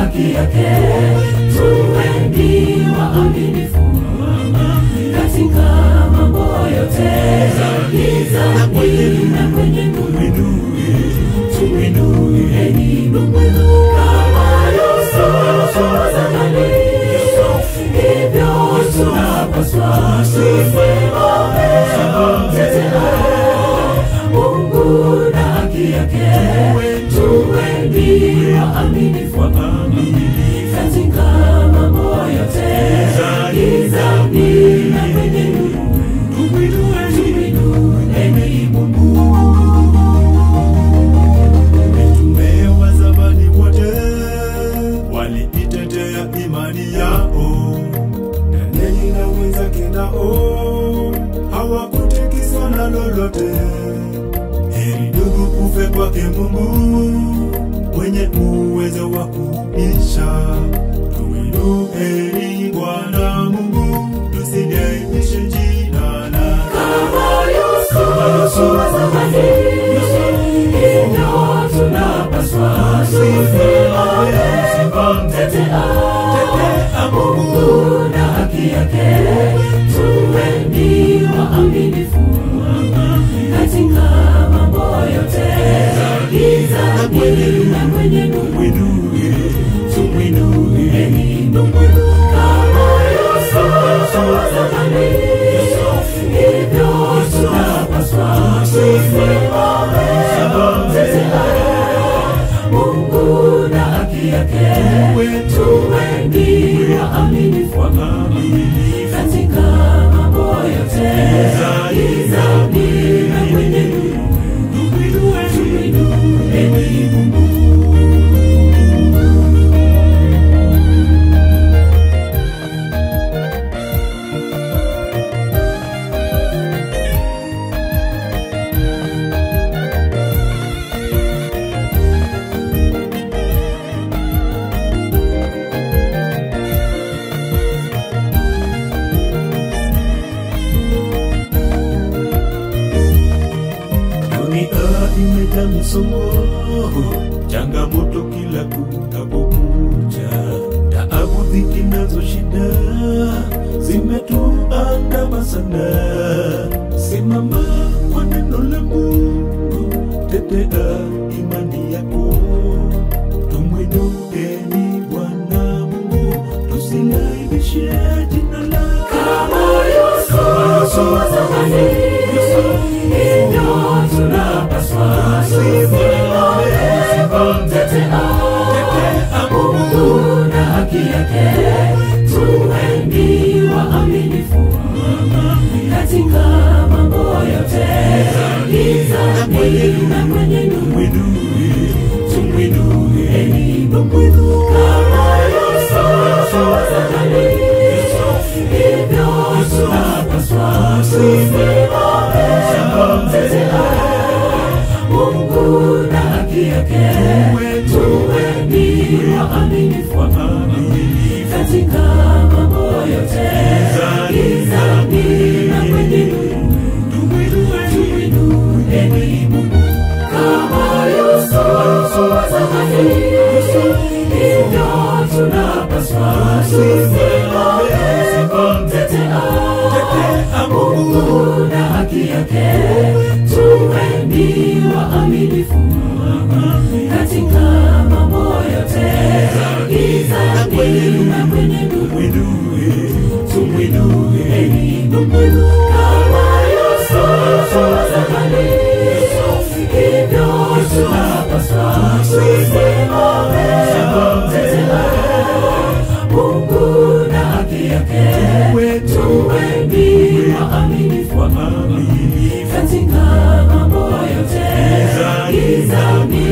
haki yake, tuweni waaminifu katika mambo yote, gizani na kwenye nuru, tumwinueni Mungu kama Yusufu zamani, hivyo tunapaswa tusimame tetea Mungu na haki yake, tuweni waaminifu katika mambo yote, gizani na kwenye nuru, tumwinueni Mungu. Mitume wa zamani wote waliitetea imani yao, Danieli na wenzake nao hawakutikiswa na lolote. Heri ndugu ufe kwake Mungu mwenye uwezo wa kuisha. Tumwinueni Bwana Mungu, tusilibishe jina lake. Kama Yusufu wa zamani, hivyo tunapaswa tusimame tetea Mungu na haki yake, tuweni waaminifu katika mambo yote, gizani na kwenye nuru, tumwinueni Mungu kama Yusufu wa zamani, hivyo tunapaswa tusimame tetea Mungu na haki yake, tuweni waaminifu katika mambo yote, gizani na kwenye nuru, tumwinueni Mungu. Dunia imejaa misongo, changamoto kila kunapokucha, taabu, dhiki nazo shida zimetuandama sana. Simama kwa neno la Mungu, tetea imani yako, tumwinueni Bwana Mungu, tusilaibishe jina lake. Kama Yusufu wa zamani, hivyo tunapaswa tusimame tetea Mungu na haki yake, tuweni waaminifu katika mambo yote, gizani na kwenye nuru, tumwinueni Mungu kama Yusufu wa zamani, hivyo tunapaswa tusimame tetea Mungu na haki yake, tuweni waaminifu katika mambo yote, gizani na kwenye nuru, tumwinueni Mungu kama Yusufu wa zamani, hivyo tunapaswa tusimame tetea Mungu na haki yake, tuweni waaminifu katika mambo yote, gizani na kwenye nuru, tumwinueni Mungu kama Yusufu wa zamani, hivyo tunapaswa tusimame tetea Mungu na haki yake, tuweni waaminifu katika mambo yote, gizani